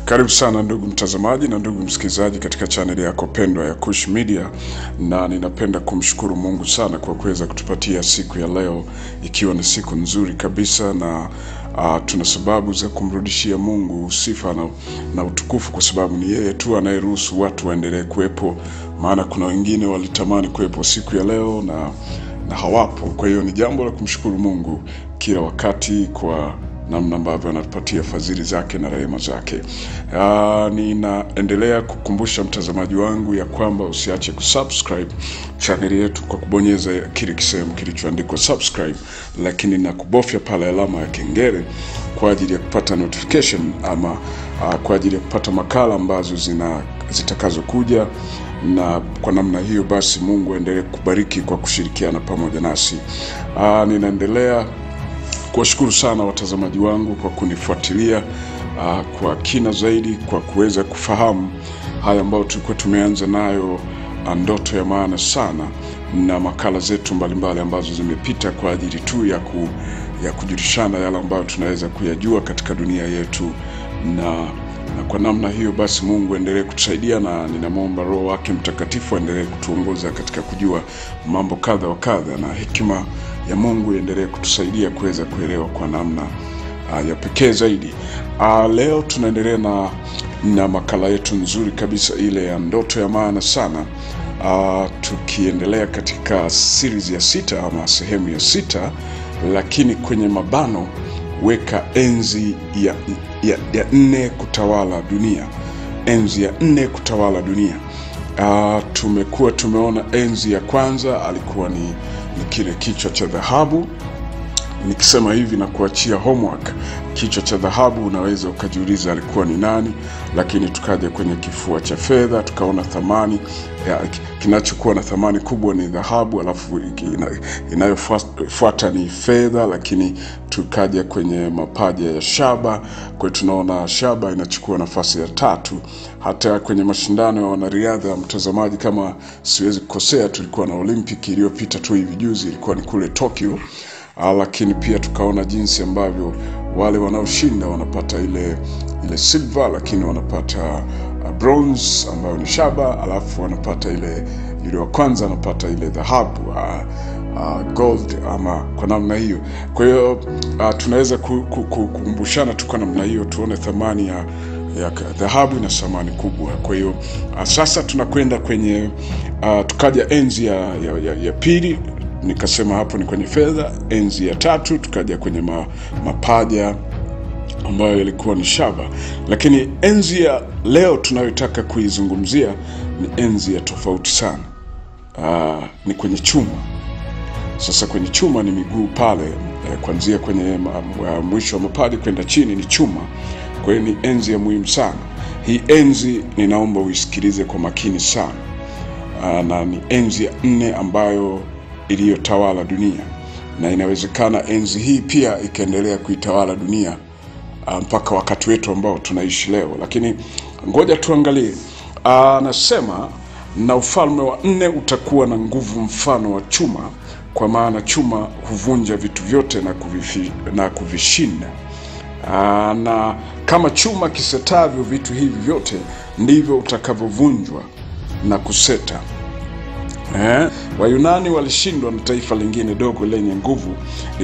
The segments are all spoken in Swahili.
Karibu sana ndugu mtazamaji na ndugu msikilizaji katika chaneli yako pendwa ya Kush Media, na ninapenda kumshukuru Mungu sana kwa kuweza kutupatia siku ya leo, ikiwa ni siku nzuri kabisa, na uh, tuna sababu za kumrudishia Mungu sifa na, na utukufu, kwa sababu ni yeye tu anayeruhusu watu waendelee kuwepo, maana kuna wengine walitamani kuwepo siku ya leo na, na hawapo. Kwa hiyo ni jambo la kumshukuru Mungu kila wakati kwa namna ambavyo anatupatia fadhili zake na rehema zake. Ah, ninaendelea kukumbusha mtazamaji wangu ya kwamba usiache kusubscribe chaneli yetu kwa kubonyeza kile kisehemu kilichoandikwa subscribe, lakini na kubofya pale alama ya kengele kwa ajili ya kupata notification ama ah, kwa ajili ya kupata makala ambazo zina zitakazokuja na kwa namna hiyo basi Mungu aendelee kubariki kwa kushirikiana pamoja nasi. Ah, ninaendelea kuwashukuru sana watazamaji wangu kwa kunifuatilia uh, kwa kina zaidi, kwa kuweza kufahamu haya ambayo tulikuwa tumeanza nayo, uh, ndoto ya maana sana, na makala zetu mbalimbali ambazo zimepita kwa ajili tu ya, ku, ya kujulishana yale ambayo tunaweza kuyajua katika dunia yetu na na kwa namna hiyo basi Mungu aendelee kutusaidia, na ninamwomba Roho wake Mtakatifu aendelee kutuongoza katika kujua mambo kadha wa kadha, na hekima ya Mungu iendelee kutusaidia kuweza kuelewa kwa namna uh, ya pekee zaidi. Uh, leo tunaendelea na, na makala yetu nzuri kabisa ile ya ndoto ya maana sana uh, tukiendelea katika series ya sita ama sehemu ya sita, lakini kwenye mabano weka enzi ya, ya, ya nne kutawala dunia, enzi ya nne kutawala dunia. Uh, tumekuwa tumeona enzi ya kwanza alikuwa ni, ni kile kichwa cha dhahabu. Nikisema hivi na kuachia homework, kichwa cha dhahabu unaweza ukajiuliza alikuwa ni nani, lakini tukaja kwenye kifua cha fedha tukaona thamani ya, kinachokuwa na thamani kubwa ni dhahabu, alafu ina, inayofuata ni fedha, lakini tukaja kwenye mapaja ya shaba. Kwa hiyo tunaona shaba inachukua nafasi ya tatu. Hata kwenye mashindano ya wanariadha, mtazamaji, kama siwezi kukosea, tulikuwa na Olympic iliyopita tu hivi juzi, ilikuwa ni kule Tokyo. Ah, lakini pia tukaona jinsi ambavyo wale wanaoshinda wanapata ile ile silver, lakini wanapata uh, bronze ambayo ni shaba, alafu wanapata ile yule wa kwanza anapata ile dhahabu uh, uh, gold ama kwa namna hiyo. Kwa hiyo uh, tunaweza ku- ku- ku- kukumbushana tu kwa namna hiyo, tuone thamani ya ya dhahabu ina thamani kubwa. Kwa hiyo uh, sasa tunakwenda kwenye uh, tukaja enzi ya, ya, ya, ya pili nikasema hapo ni kwenye fedha. Enzi ya tatu tukaja kwenye ma, mapaja ambayo ilikuwa ni shaba, lakini enzi ya leo tunayotaka kuizungumzia ni enzi ya tofauti sana. Aa, ni kwenye chuma. Sasa kwenye chuma ni miguu pale eh, kuanzia kwenye ma, ma, mwisho wa mapaja kwenda chini ni chuma. Kwa hiyo ni enzi ya muhimu sana. Hii enzi ninaomba uisikilize kwa makini sana. Aa, na ni enzi ya nne ambayo iliyotawala dunia na inawezekana enzi hii pia ikaendelea kuitawala dunia ah, mpaka wakati wetu ambao tunaishi leo, lakini ngoja tuangalie. Ah, Anasema na ufalme wa nne utakuwa na nguvu mfano wa chuma, kwa maana chuma huvunja vitu vyote na, kuvifi, na kuvishinda. Aa, na kama chuma kisetavyo vitu hivi vyote ndivyo utakavyovunjwa na kuseta. Eh, Wayunani walishindwa na taifa lingine dogo lenye nguvu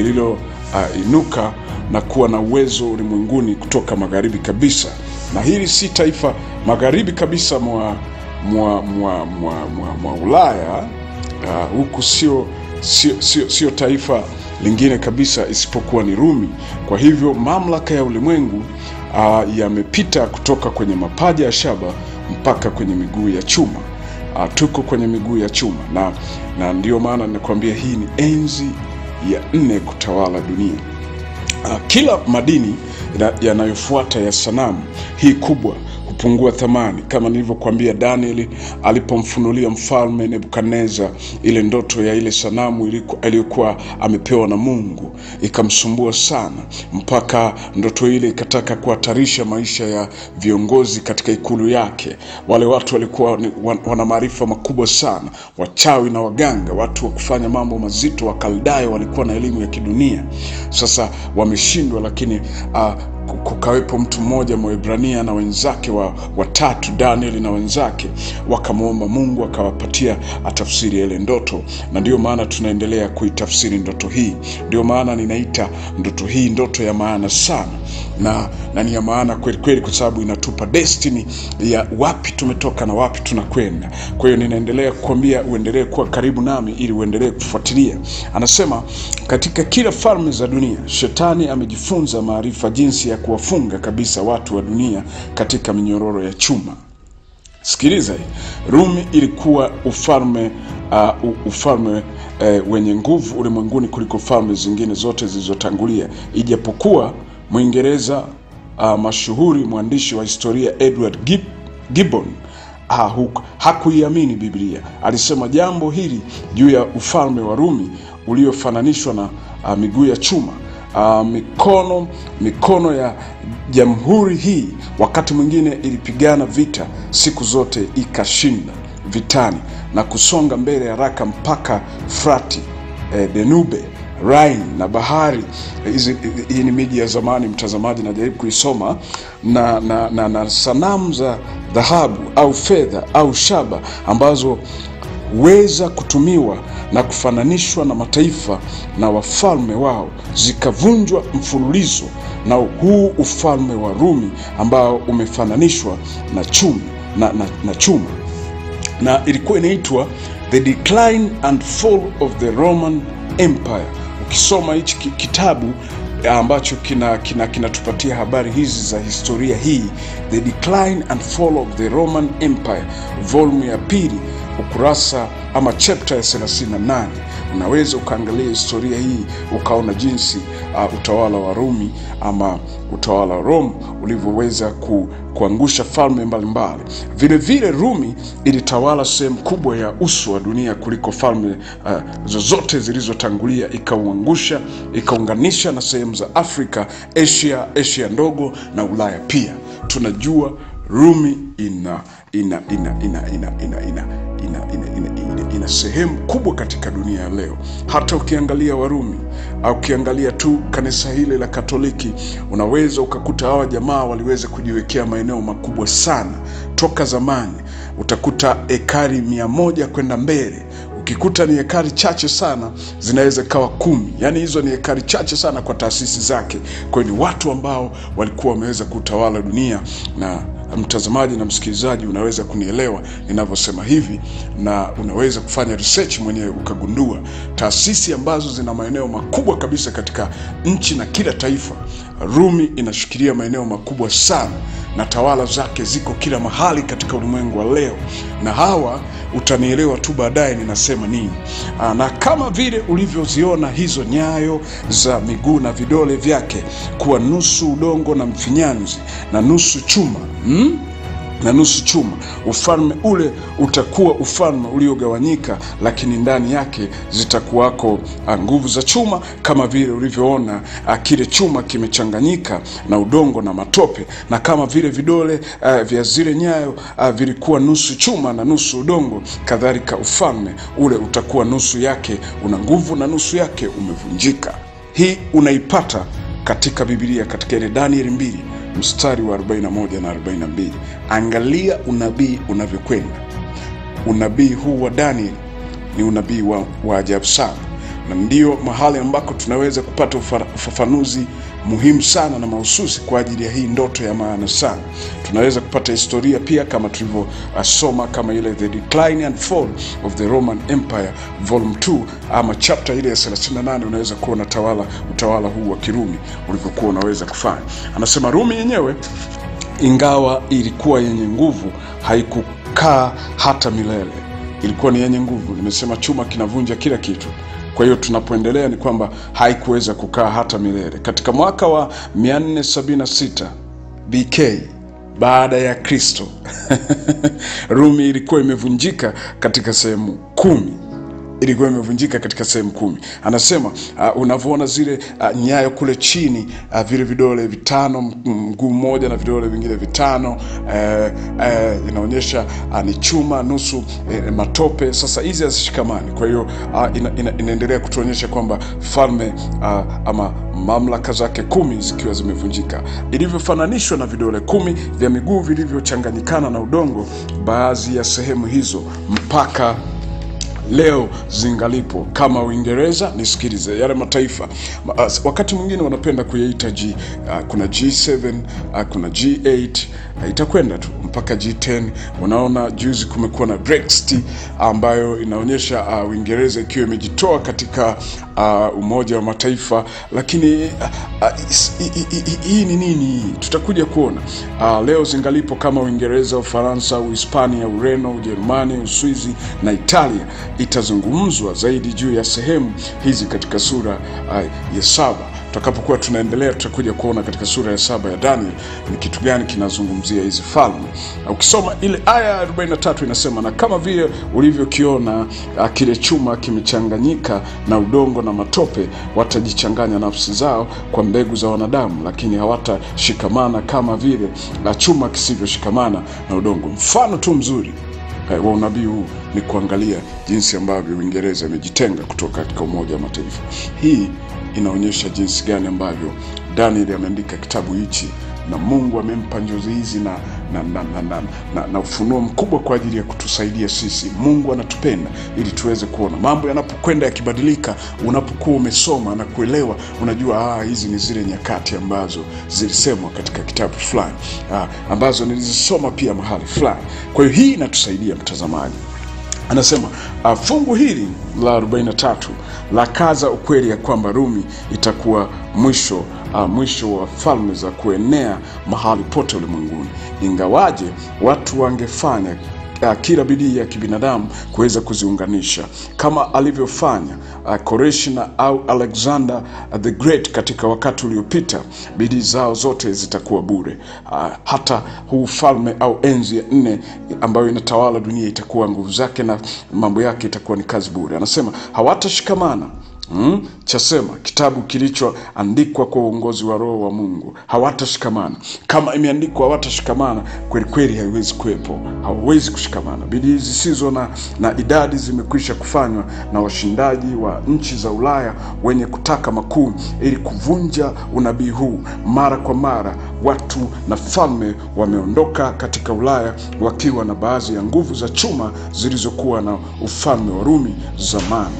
lililoinuka uh, na kuwa na uwezo ulimwenguni kutoka magharibi kabisa, na hili si taifa magharibi kabisa mwa mwa mwa mwa, mwa, mwa Ulaya uh, huku sio sio, sio, sio taifa lingine kabisa isipokuwa ni Rumi. Kwa hivyo mamlaka ya ulimwengu uh, yamepita kutoka kwenye mapaja ya shaba mpaka kwenye miguu ya chuma. Uh, tuko kwenye miguu ya chuma na, na ndiyo maana ninakwambia hii ni enzi ya nne kutawala dunia. Uh, kila madini ya- yanayofuata ya sanamu hii kubwa hupungua thamani, kama nilivyokuambia Danieli alipomfunulia mfalme Nebukadneza ile ndoto ya ile sanamu iliku- aliyokuwa amepewa na Mungu, ikamsumbua sana mpaka ndoto ile ikataka kuhatarisha maisha ya viongozi katika ikulu yake. Wale watu walikuwa ni- wan- wana maarifa makubwa sana, wachawi na waganga, watu wa kufanya mambo mazito. Wakaldayo walikuwa na elimu ya kidunia. Sasa wameshindwa, lakini uh, kukawepo mtu mmoja Mwebrania na wenzake wa watatu, Danieli na wenzake, wakamwomba Mungu akawapatia atafsiri ile ndoto, na ndio maana tunaendelea kuitafsiri ndoto hii. Ndio maana ninaita ndoto hii ndoto ya maana sana, na, na ni ya maana kweli kweli, kwa sababu inatupa destiny ya wapi tumetoka na wapi tunakwenda. Kwa hiyo ninaendelea kukwambia uendelee kuwa karibu nami ili uendelee kufuatilia. Anasema katika kila falme za dunia shetani amejifunza maarifa jinsi ya kuwafunga kabisa watu wa dunia katika minyororo ya chuma. Sikiliza hii. Rumi ilikuwa ufalme uh, ufalme uh, wenye nguvu ulimwenguni kuliko falme zingine zote zilizotangulia, ijapokuwa Mwingereza uh, mashuhuri mwandishi wa historia Edward Gib Gibbon ha, hakuiamini Biblia. Alisema jambo hili juu ya ufalme wa Rumi uliofananishwa na uh, miguu ya chuma. Uh, mikono mikono ya jamhuri hii wakati mwingine ilipigana vita siku zote ikashinda vitani na kusonga mbele haraka mpaka Frati, eh, Danube, Rhine na bahari hizi. Hii ni miji ya zamani, mtazamaji, najaribu kuisoma na, na, na, na sanamu za dhahabu au fedha au shaba ambazo weza kutumiwa na kufananishwa na mataifa na wafalme wao zikavunjwa mfululizo na huu ufalme wa Rumi ambao umefananishwa na chuma, na, na, na chuma na ilikuwa inaitwa The Decline and Fall of the Roman Empire. Ukisoma hichi kitabu ambacho kinatupatia kina, kina habari hizi za historia hii, The Decline and Fall of the Roman Empire, volume ya pili ukurasa ama chapter ya 38 unaweza ukaangalia historia hii ukaona jinsi uh, utawala wa Rumi ama utawala wa Rome ulivyoweza ku, kuangusha falme mbalimbali. Vile vile Rumi ilitawala sehemu kubwa ya uso wa dunia kuliko falme uh, zozote zilizotangulia, ikauangusha, ikaunganisha na sehemu za Afrika, Asia, Asia ndogo na Ulaya pia. Tunajua Rumi ina ina ina ina ina ina ina ina, ina, ina, ina, ina sehemu kubwa katika dunia ya leo. Hata ukiangalia Warumi au ukiangalia tu kanisa hili la Katoliki, unaweza ukakuta hawa jamaa waliweza kujiwekea maeneo makubwa sana toka zamani. Utakuta ekari mia moja kwenda mbele ukikuta ni ekari chache sana zinaweza kawa kumi. Yaani hizo ni ekari chache sana kwa taasisi zake. Kwa hiyo ni watu ambao walikuwa wameweza kutawala dunia, na mtazamaji na msikilizaji, unaweza kunielewa ninavyosema hivi, na unaweza kufanya research mwenyewe ukagundua taasisi ambazo zina maeneo makubwa kabisa katika nchi na kila taifa. Rumi inashikilia maeneo makubwa sana na tawala zake ziko kila mahali katika ulimwengu wa leo, na hawa utanielewa tu baadaye ninasema nini. Aa, na kama vile ulivyoziona hizo nyayo za miguu na vidole vyake kuwa nusu udongo na mfinyanzi na nusu chuma hmm? na nusu chuma. Ufalme ule utakuwa ufalme uliogawanyika, lakini ndani yake zitakuwako nguvu za chuma, kama vile ulivyoona kile chuma kimechanganyika na udongo na matope, na kama vile vidole uh, vya zile nyayo uh, vilikuwa nusu chuma na nusu udongo, kadhalika ufalme ule utakuwa nusu yake una nguvu na nusu yake umevunjika. Hii unaipata katika Biblia katika ile Danieli mbili mstari wa 41 na 42. Angalia unabii unavyokwenda. Unabii huu wa Daniel ni unabii wa, wa ajabu sana, na ndio mahali ambako tunaweza kupata ufafanuzi muhimu sana na mahususi kwa ajili ya hii ndoto ya maana sana. Tunaweza kupata historia pia kama tulivyosoma, kama ile The Decline and Fall of the Roman Empire volume 2 ama chapter ile ya 38, unaweza kuona tawala utawala huu wa Kirumi ulivyokuwa unaweza kufanya. Anasema Rumi yenyewe ingawa ilikuwa yenye nguvu haikukaa hata milele, ilikuwa ni yenye nguvu. Nimesema chuma kinavunja kila kitu. Kwa hiyo tunapoendelea ni kwamba haikuweza kukaa hata milele. Katika mwaka wa 476 BK baada ya Kristo Rumi ilikuwa imevunjika katika sehemu kumi. ilikuwa imevunjika katika sehemu kumi. Anasema uh, unavyoona zile uh, nyayo kule chini uh, vile vidole vitano, m- mguu mmoja na vidole vingine vitano eh, eh, inaonyesha uh, ni chuma nusu eh, matope. Sasa hizi hazishikamani, kwa hiyo uh, ina, ina, inaendelea kutuonyesha kwamba falme uh, ama mamlaka zake kumi zikiwa zimevunjika, ilivyofananishwa na vidole kumi vya miguu vilivyochanganyikana na udongo, baadhi ya sehemu hizo mpaka leo zingalipo kama Uingereza. Nisikilize, yale mataifa ma- as- wakati mwingine wanapenda kuyaita G, uh, kuna G7 uh, kuna G8 uh, itakwenda tu mpaka G10. Unaona, juzi kumekuwa na Brexit ambayo inaonyesha uh, Uingereza ikiwa imejitoa katika uh, Umoja wa Mataifa, lakini uh, uh, is- i- i- i- hii ni nini? Tutakuja kuona uh, leo zingalipo kama Uingereza, Ufaransa, Uhispania, Ureno, Ujerumani, Uswizi na Italia. Itazungumzwa zaidi juu ya sehemu hizi katika sura uh, ya saba. Tutakapokuwa tunaendelea, tutakuja kuona katika sura ya saba ya Daniel ni kitu gani kinazungumzia hizi falme. Uh, Ukisoma ile aya ya 43 inasema, na kama vile ulivyokiona uh, kile chuma kimechanganyika na udongo na matope, watajichanganya nafsi zao kwa mbegu za wanadamu, lakini hawatashikamana kama vile uh, chuma kisivyoshikamana na udongo. Mfano tu mzuri eh, wa unabii huu ni kuangalia jinsi ambavyo Uingereza imejitenga kutoka katika Umoja wa Mataifa. Hii inaonyesha jinsi gani ambavyo Daniel ameandika kitabu hichi na Mungu amempa njozi hizi na na, na, na, na, na, na ufunuo mkubwa kwa ajili ya kutusaidia sisi. Mungu anatupenda ili tuweze kuona mambo yanapokwenda yakibadilika. Unapokuwa umesoma na kuelewa, unajua ah, hizi ni zile nyakati ambazo zilisemwa katika kitabu fulani ah, ambazo nilizisoma pia mahali fulani. Kwa hiyo hii inatusaidia mtazamaji anasema uh, fungu hili la 43 la kaza ukweli ya kwamba Rumi itakuwa mwisho uh, mwisho wa falme za kuenea mahali pote ulimwenguni, ingawaje watu wangefanya uh, kila bidii ya kibinadamu kuweza kuziunganisha kama alivyofanya uh, Koreshi na au Alexander uh, the Great katika wakati uliopita. Bidii zao zote zitakuwa bure. Uh, hata huu falme au enzi ya nne ambayo inatawala dunia itakuwa nguvu zake na mambo yake itakuwa ni kazi bure. Anasema hawatashikamana Mm, chasema kitabu kilichoandikwa kwa uongozi wa Roho wa Mungu, hawatashikamana. Kama imeandikwa hawatashikamana, kweli kweli haiwezi kuwepo, hawawezi kushikamana. Bidii zisizo na, na idadi zimekwisha kufanywa na washindaji wa nchi za Ulaya wenye kutaka makuu, ili kuvunja unabii huu. Mara kwa mara watu na falme wameondoka katika Ulaya wakiwa na baadhi ya nguvu za chuma zilizokuwa na ufalme wa Rumi zamani.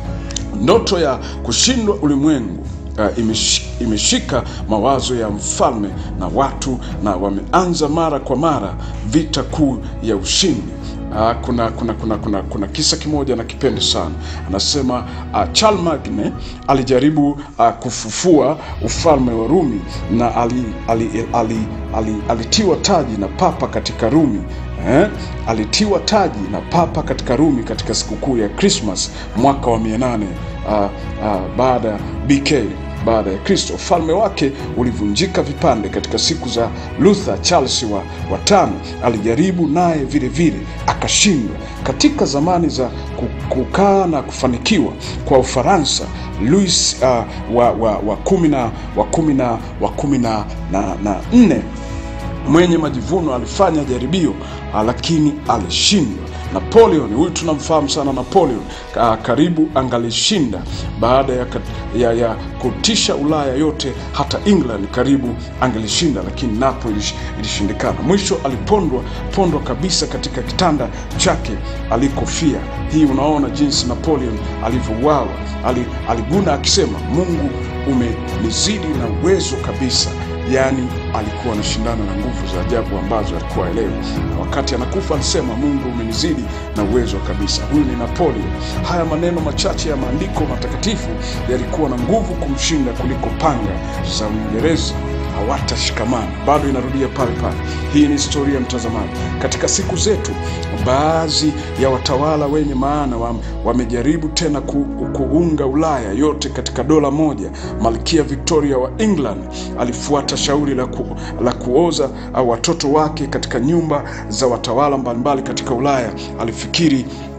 Ndoto ya kushindwa ulimwengu uh, imesh, imeshika mawazo ya mfalme na watu, na wameanza mara kwa mara vita kuu ya ushindi. Uh, kuna, kuna, kuna, kuna, kuna kisa kimoja na kipende sana. Anasema uh, Charlemagne alijaribu uh, kufufua ufalme wa Rumi na ali, ali, ali, ali, ali, alitiwa taji na papa katika Rumi eh? Alitiwa taji na papa katika Rumi katika sikukuu ya Christmas mwaka wa 800 uh, uh, baada ya BK baada ya Kristo. Ufalme wake ulivunjika vipande katika siku za Luther. Charles wa, wa tano alijaribu naye vile vile akashindwa. Katika zamani za ku- kukaa na kufanikiwa kwa Ufaransa, Louis uh, wa, wa, wa kumi na wa kumi na wa kumi na, na, na nne mwenye majivuno alifanya jaribio ah, lakini alishindwa. Napoleon huyu tunamfahamu sana Napoleon, ah, karibu angalishinda baada ya, kat- ya, ya kutisha Ulaya yote, hata England karibu angelishinda, lakini napo ilish, ilishindikana. Mwisho alipondwa pondwa kabisa katika kitanda chake alikofia. Hii unaona jinsi Napoleon alivyouawa. Ali, aliguna akisema, Mungu umenizidi na uwezo kabisa yaani alikuwa anashindana na nguvu za ajabu ambazo alikuwa aelewi. Na wakati anakufa alisema, Mungu umenizidi na uwezo kabisa. Huyu ni Napoleon. Haya maneno machache ya maandiko matakatifu yalikuwa na nguvu kumshinda kuliko panga za Uingereza. Hawatashikamana. Bado inarudia pale pale. Hii ni historia ya mtazamaji. Katika siku zetu, baadhi ya watawala wenye maana wam- wamejaribu tena ku, kuunga Ulaya yote katika dola moja. Malkia Victoria wa England alifuata shauri la, ku, la kuoza au watoto wake katika nyumba za watawala mbalimbali katika Ulaya. Alifikiri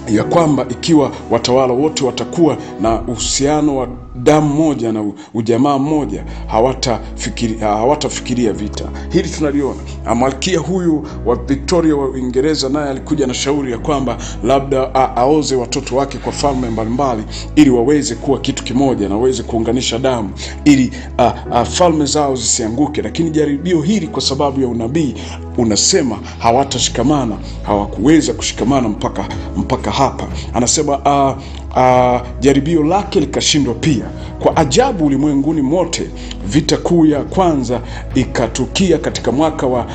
ya kwamba ikiwa watawala wote watakuwa na uhusiano wa damu moja na ujamaa mmoja hawatafikiri, hawatafikiria vita. Hili tunaliona. Malkia huyu wa Victoria wa Uingereza naye alikuja na shauri ya kwamba labda a, aoze watoto wake kwa falme mbalimbali ili waweze kuwa kitu kimoja na waweze kuunganisha damu ili a, a, falme zao zisianguke, lakini jaribio hili kwa sababu ya unabii unasema hawatashikamana, hawakuweza kushikamana mpaka mpaka hapa. Anasema uh, uh, jaribio lake likashindwa pia. Kwa ajabu, ulimwenguni mote vita kuu ya kwanza ikatukia katika mwaka wa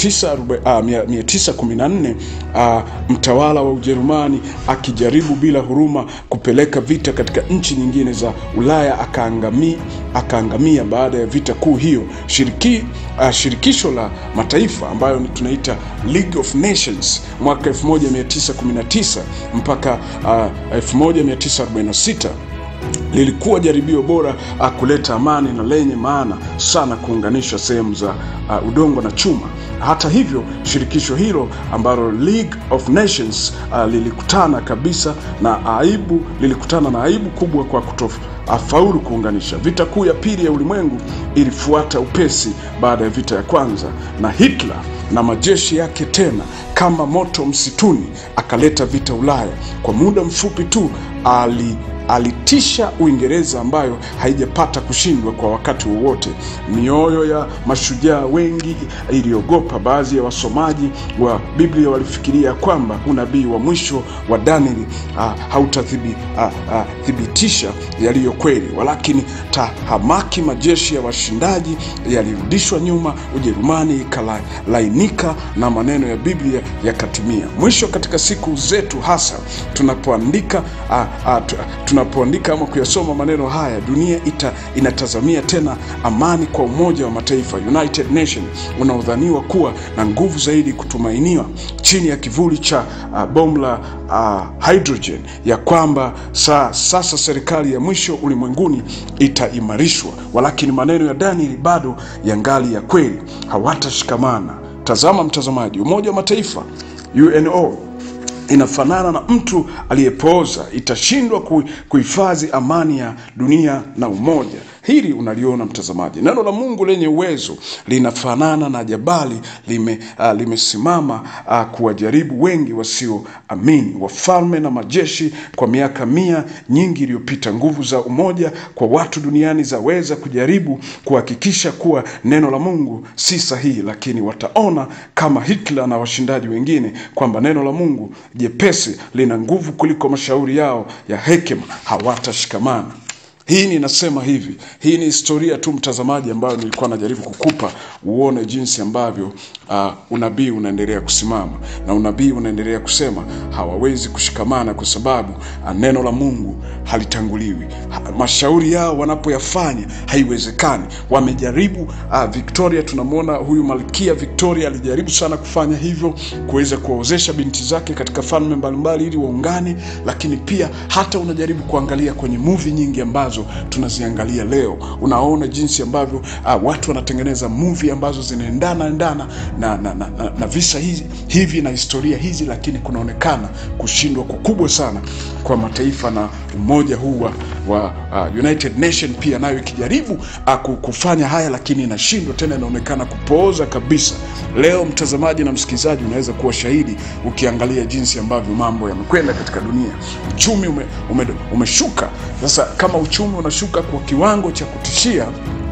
914 uh, mtawala wa Ujerumani akijaribu bila huruma kupeleka vita katika nchi nyingine za Ulaya akaangamia, akaangamia baada ya vita kuu hiyo. Shiriki, uh, shirikisho la mataifa ambayo tunaita League of Nations mwaka 1919 mpaka uh, 1946 lilikuwa jaribio bora uh, kuleta amani na lenye maana sana kuunganisha sehemu za uh, udongo na chuma. Hata hivyo, shirikisho hilo ambalo League of Nations uh, lilikutana kabisa na aibu, lilikutana na aibu kubwa kwa kutofaulu kuunganisha. Vita kuu ya pili ya ulimwengu ilifuata upesi baada ya vita ya kwanza, na Hitler na majeshi yake tena kama moto msituni akaleta vita Ulaya. Kwa muda mfupi tu ali alitisha Uingereza ambayo haijapata kushindwa kwa wakati wowote. Mioyo ya mashujaa wengi iliogopa. Baadhi ya wasomaji wa Biblia walifikiria kwamba unabii wa mwisho wa Danieli hautathibitisha yaliyo kweli, walakini tahamaki majeshi ya washindaji yalirudishwa nyuma, Ujerumani ikalainika na maneno ya Biblia yakatimia. Mwisho katika siku zetu, hasa tunapoandika a, a, tunapoandika ama kuyasoma maneno haya, dunia ita, inatazamia tena amani kwa Umoja wa Mataifa, United Nation, unaodhaniwa kuwa na nguvu zaidi kutumainiwa chini ya kivuli cha uh, bomu la uh, hydrogen, ya kwamba sa, sasa serikali ya mwisho ulimwenguni itaimarishwa, walakini maneno ya Danieli bado yangali ya kweli, hawatashikamana. Tazama mtazamaji, Umoja wa Mataifa UNO inafanana na mtu aliyepooza, itashindwa kuhifadhi amani ya dunia na umoja. Hili unaliona mtazamaji, neno la Mungu lenye uwezo linafanana na jabali lime, uh, limesimama uh, kuwajaribu wengi wasioamini, wafalme na majeshi. Kwa miaka mia nyingi iliyopita, nguvu za umoja kwa watu duniani zaweza kujaribu kuhakikisha kuwa neno la Mungu si sahihi, lakini wataona kama Hitler na washindaji wengine kwamba neno la Mungu jepesi lina nguvu kuliko mashauri yao ya hekima, hawatashikamana. Hii ninasema hivi, hii ni historia tu mtazamaji, ambayo nilikuwa najaribu kukupa uone jinsi ambavyo uh, unabii unaendelea kusimama na unabii unaendelea kusema hawawezi kushikamana kwa sababu uh, neno la Mungu halitanguliwi. Ha, mashauri yao wanapoyafanya haiwezekani. Wamejaribu uh, Victoria, tunamwona huyu malkia Victoria alijaribu sana kufanya hivyo, kuweza kuwaozesha binti zake katika falme mbalimbali ili waungane, lakini pia hata unajaribu kuangalia kwenye movie nyingi ambazo tunaziangalia leo, unaona jinsi ambavyo uh, watu wanatengeneza movie ambazo zinaendana endana na, na, na, na, na visa hizi, hivi na historia hizi, lakini kunaonekana kushindwa kukubwa sana kwa mataifa na umoja huu wa, wa uh, United Nation pia nayo ikijaribu uh, kufanya haya, lakini inashindwa tena, inaonekana kupooza kabisa. Leo mtazamaji na msikilizaji, unaweza kuwa shahidi ukiangalia jinsi ambavyo mambo yamekwenda katika dunia. Uchumi ume, ume, umeshuka. Sasa kama uchumi unashuka kwa kiwango cha kutishia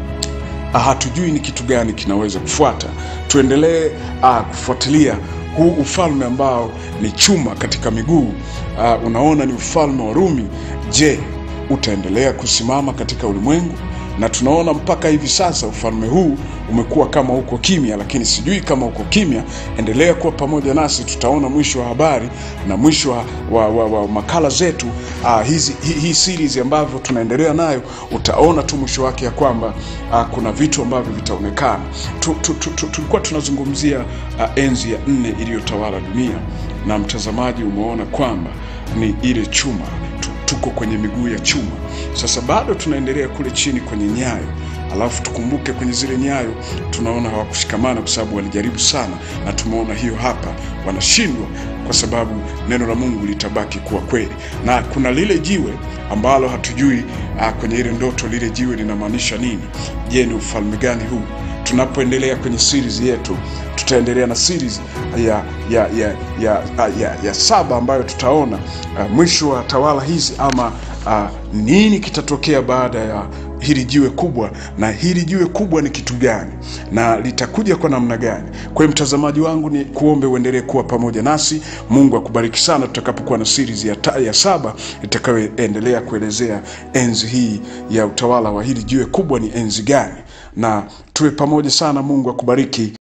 hatujui ni kitu gani kinaweza kufuata. Tuendelee uh, kufuatilia huu ufalme ambao ni chuma katika miguu uh, unaona ni ufalme wa Rumi. Je, utaendelea kusimama katika ulimwengu? Na tunaona mpaka hivi sasa ufalme huu umekuwa kama uko kimya, lakini sijui kama uko kimya. Endelea kuwa pamoja nasi, tutaona mwisho wa habari na mwisho wa, wa, wa, wa makala zetu uh, hizi hii hi series ambavyo tunaendelea nayo, utaona tu mwisho wake ya kwamba uh, kuna vitu ambavyo vitaonekana. Tulikuwa tu, tu, tu, tu, tunazungumzia uh, enzi ya nne iliyotawala dunia, na mtazamaji umeona kwamba ni ile chuma tuko kwenye miguu ya chuma. Sasa bado tunaendelea kule chini kwenye nyayo, alafu tukumbuke kwenye zile nyayo tunaona hawakushikamana kwa sababu walijaribu sana, na tumeona hiyo hapa, wanashindwa kwa sababu neno la Mungu litabaki kuwa kweli. Na kuna lile jiwe ambalo hatujui uh, kwenye ile ndoto lile jiwe linamaanisha nini. Je, ni ufalme gani huu? Tunapoendelea kwenye series yetu, tutaendelea na series ya ya ya ya, ya, ya saba ambayo tutaona uh, mwisho wa tawala hizi ama uh, nini kitatokea baada ya hili jiwe kubwa, na hili jiwe kubwa ni kitu gani na litakuja kwa namna gani? Kwa hiyo mtazamaji wangu, ni kuombe uendelee kuwa pamoja nasi. Mungu akubariki sana tutakapokuwa na series ya, ta, ya saba itakayoendelea kuelezea enzi hii ya utawala wa hili jiwe kubwa ni enzi gani, na tuwe pamoja sana. Mungu akubariki.